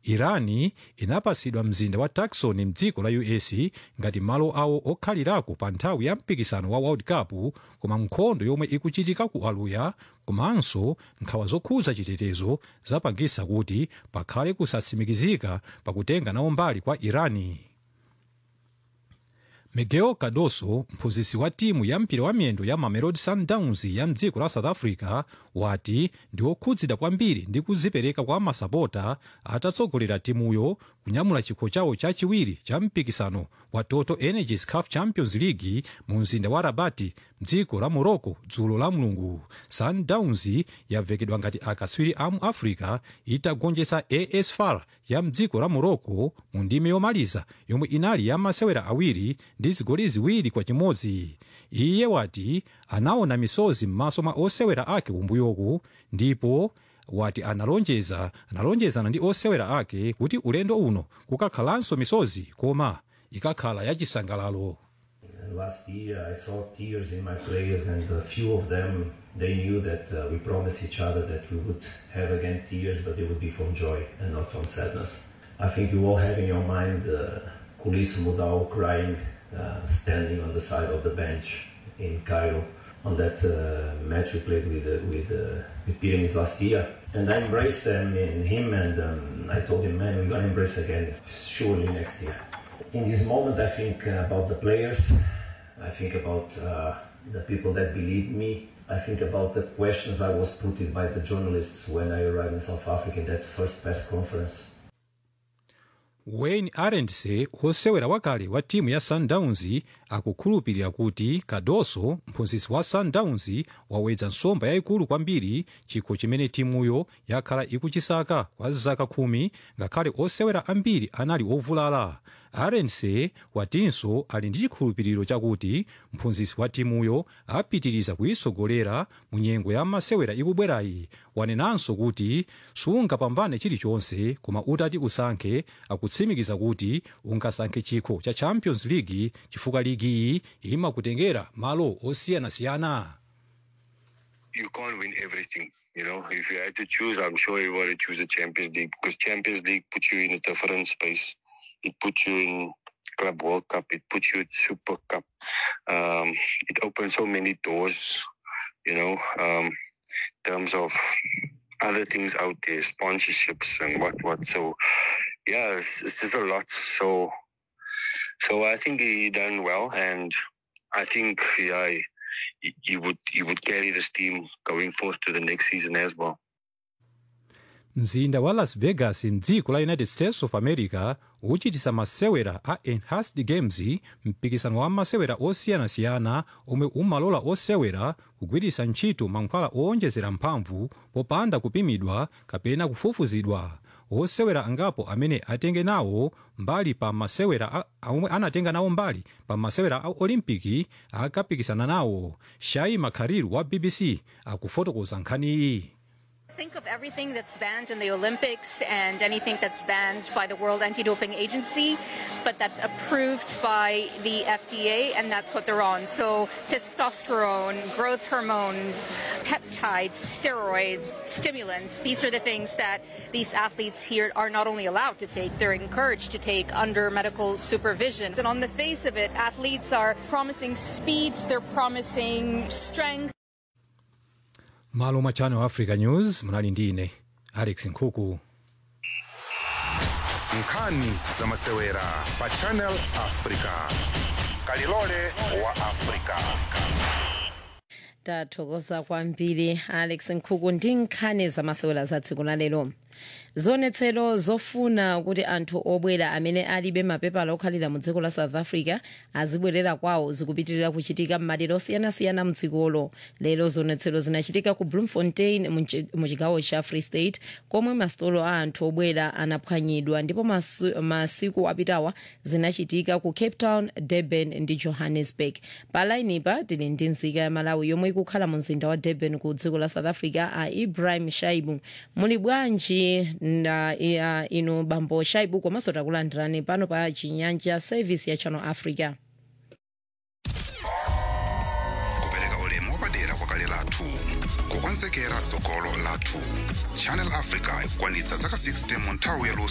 irani inapatsidwa mzinda wa tucson mdziko la us ngati malo awo okhalirako pa nthawi ya mpikisano wa world cup koma nkhondo yomwe ikuchitika ku aluya komanso nkhawa zokhudza chitetezo zapangisa kuti pakhale kusatsimikizika pakutenga nawo mbali kwa irani miguel cardoso mphunzitsi wa timu ya mpira wa miyendo ya mamelodi sundowns ya mdziko la south africa wati ndi okhudzidwa kwambiri ndi kuzipereka kwa masapota atatsogolera timuyo kunyamula chikho chawo chachiwiri cha mpikisano wa total energies caf champions league mu mzinda wa rabati mdziko la morocco dzulo la mulungu sundowns yavekedwa ngati akatswiri a mu africa itagonjetsa as far ya mdziko la morocco mu ndime yomaliza yomwe inali ya masewera awiri ndi zigoli ziwiri kwa chimodzi iye wati anaona misozi m'maso mwa osewera ake kumbuyoku ndipo wati analonjeza analonjezana ndi osewera ake kuti ulendo uno kukakhalanso misozi koma ikakhala yachisangalalo Last year, I saw tears in my players, and a few of them they knew that uh, we promised each other that we would have again tears, but they would be from joy and not from sadness. I think you all have in your mind uh, Kulis Mudau crying, uh, standing on the side of the bench in Cairo on that uh, match we played with uh, with, uh, with Pyramids last year. And I embraced them in him, and um, I told him, man, we're gonna embrace again, surely next year. In this moment, I think uh, about the players. I think about uh, the people that believed me. I think about the questions I was put by the journalists when I arrived in South Africa in that first press conference. wayne arendse osewera wakale wa timu ya sundowns akukhulupirira kuti kadoso mphunzitsi wa sundowns wawedza nsomba yayikulu kwambiri chikho chimene timuyo yakhala ikuchisaka kwa zaka khumi ngakhale osewera ambiri anali ovulala arendse watinso ali ndi chikhulupiriro chakuti mphunzitsi wa timuyo apitiriza kuyisogolera mu nyengo ya masewera ikubwerayi wanenanso kuti sungapambane chilichonse koma utati usankhe akutsimikiza kuti ungasankhe chikho cha champions league chifukwa ligiyi imakutengera malo osiyanasiyana you can't win everything. You know, if you had to choose, I'm sure you want to choose the Champions League because Champions League puts you in a different space. It puts you in Club World Cup. It puts you in Super Cup. Um, it opens so many doors. You know, um, in terms of other things out there, sponsorships and what what. So, yeah, it's, it's just a lot. So, so I think he done well, and I think yeah. He, he would he would carry this team going forth to the next season as well. mzinda wa las vegas mdziko la united states of america uchitisa masewera a enhanced games mpikisano wa masewera osiyanasiyana omwe umalola osewera kugwiritsa ntchito mankhwala owonjezera mphamvu popanda kupimidwa kapena kufufuzidwa osewera angapo amene atenge nawo mbali pa masewera omwe anatenga nawo mbali pa masewera a olimpiki akapikisana nawo shai makhariru wa bbc akufotokoza nkhaniyi Think of everything that's banned in the Olympics and anything that's banned by the World Anti Doping Agency, but that's approved by the FDA, and that's what they're on. So, testosterone, growth hormones, peptides, steroids, stimulants, these are the things that these athletes here are not only allowed to take, they're encouraged to take under medical supervision. And on the face of it, athletes are promising speed, they're promising strength. malo mwa channel africa news munali ndi ine alex nkhuku nkhani za masewera pa channel africa kalilole wa africa tathokoza kwambiri alex nkhuku ndi nkhani zamasewera za tsiku la lero zionetsero zofuna kuti anthu obwera amene alibe mapepala okhalira mu dziko la south africa azibwerera kwawo zikupitirira kuchitika m'madera osiyanasiyana mdzikolo lero zionetsero zinachitika ku bloemfontein mu chigawo cha free state komwe masitolo a anthu obwera anaphwanyidwa ndipo masu, masiku apitawa zinachitika ku cape town durban ndi johannesburg pa lainipa tili ndi nzika ya malawi yomwe ikukhala mu mzinda wa durban ku dziko la south africa a ibrahim shaibu muli bwanji na uh, inu bambo shaibu komanso takulandirani pano pa chinyanja service ya channel africa kupereka ulemu wapadera kwa kale lathu kukonzekera tsogolo lathu channel africa ikukwanitsa zaka 60 mu nthawi ya